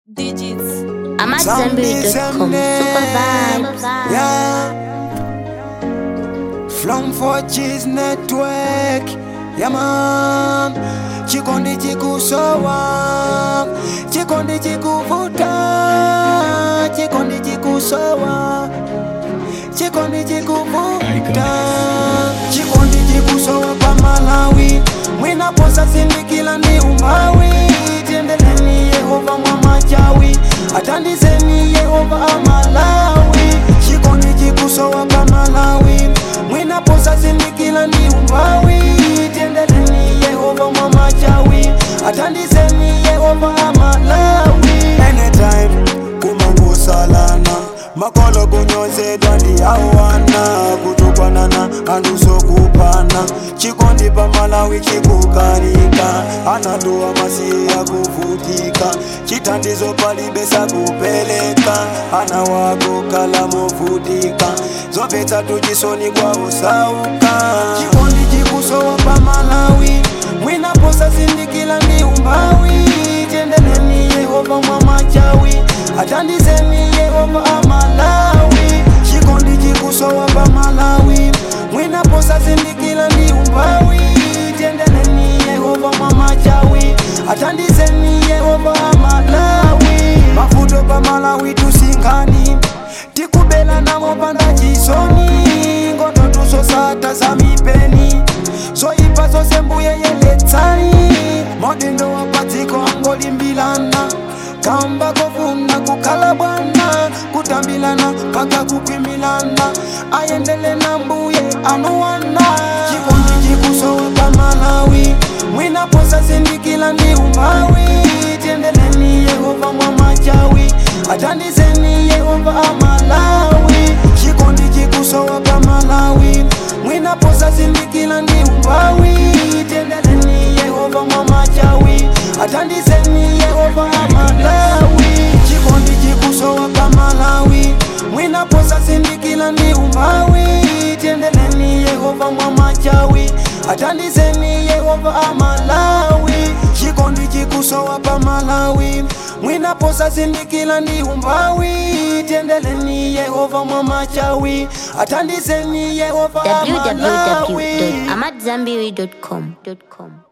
digits. I'm at Someday, Zenberry.com. someday, Super vibes. Yeah. Flum for Cheese Network. Yeah, man. Chikondi chikusowa. Chikondi chikuvuta. Chikondi chikusowa. Chikondi chikuvuta. Chikondi chikusowa pa Malawi. Mwinaposa sindikila ndi umawi. Tendeleni Yehova mwa machawi. Atandizeni Yehova amalawi. Chikondi chikusowa pa Malawi. Mwinaposa sindikila ndi umawi. Tendeleni Yehova mwa machawi. Atandizeni Yehova amalawi. Anytime kumangusalana makolo kunyozedwa ndiyawana kutukwanana andusokupana chikondi pa malawi chikukarika anatuwa masiya kuvutika chitandizo palibesa kupeleka ana wako kala movutika zopetsa tuchisoni kwa usauka chikondi chikusowa pa malawi mwinaposa sindikila ndi umbawi tendeleni yehova mwa machawi atandizeni yehova amalawi chikondi chikusowa pa malawi mwinaposa sindikila ndi umbawi tendeleni yehova mwa machawi atandizeni yehova amalawi mavuto pa malawi tusingani tikubela namo panda chisoni ngoto tusosata za mipeni zoipa zose mbuye yeletsani modindo wa padziko angolimbilana kamba kofuna kukhala bwana kutambilana paka kukwimilana ayendele na mbuye anuwana chikondi chikusowa pa malawi mwinaposa sindikila ndi umbawi tendeleni yehova mwa machawi atandizeni yehova amalawi chikondi chikusowa pa malawi mwinaposa sindikila ndi umbawi tendeleni yehova mwa machawi atandizeni yehova amalawi chikondi chikusowa pa malawi mwinaposa sindikila ndi umbawi tendeleni yehova mwa machawi atandizeni yehova amalawi chikondi chikusowa pa malawi mwinaposa sindikila ndi umbawi tendeleni yehova mwa machawi atandizeni yehova amalawi www.amatzambiri.com.